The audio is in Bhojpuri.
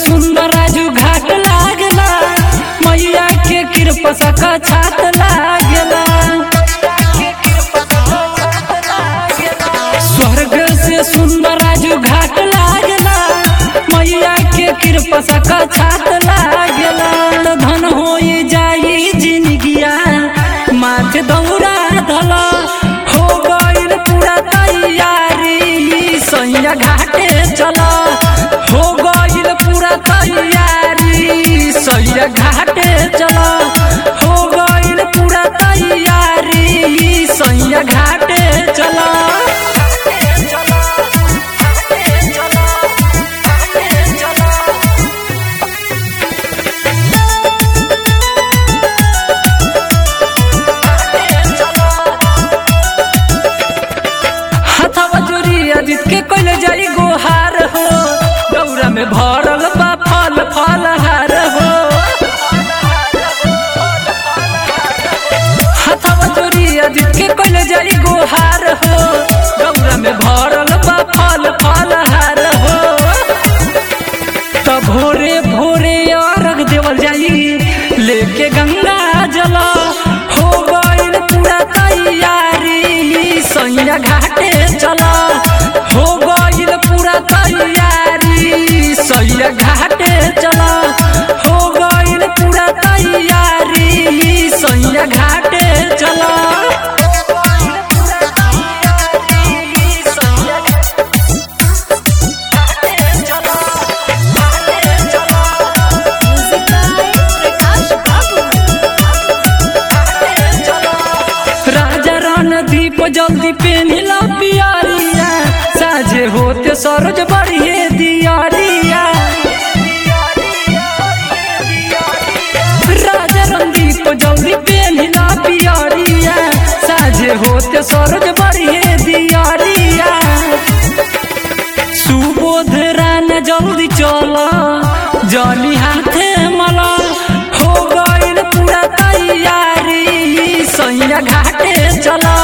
सुंदर राजू घाट लागला मैया के कृपा सका छात लागला स्वर्ग से सुंदर राजू घाट लागला मैया के कृपा सका छात लागला तो धन होई जाई जिंदगिया माथे दौड़ा धला हो गइल पूरा तैयारी सैया घाटे चला हो गइल पूरा तैयारी सैया घाटे चला हो गइल पूरा तैयारी सैया घाटे चला हथवा जोरी अजित के कोइल जाई गोहार हो गौरा में भरल बा फल फल हार हो हथवा जोरी अजित के कोइल जाई गोहार हो गौरा में भरल बा फल फल हार हो त भोरे भोरे अर्घ देवल जाई लेके गंगा जल हो गइल पूरा तैयारी सैया घाटे चला हो गइल पूरा तैयारी सैया घाटे चला हो गइल पूरा तैयारी सैया घाटे चला Music by Prakash Babu. राजा रणदीप जल्दी पेनिला पियारिया साझे होते सरोज बढ़िए दियारिया राजा रणदीप जल्दी पेनिला पियारिया साझे होते सरोज बढ़िए दियारिया सुबोध रान जल्दी चला जली हाथे मला हो गइल पूरा तैयारी सैया घाटे चला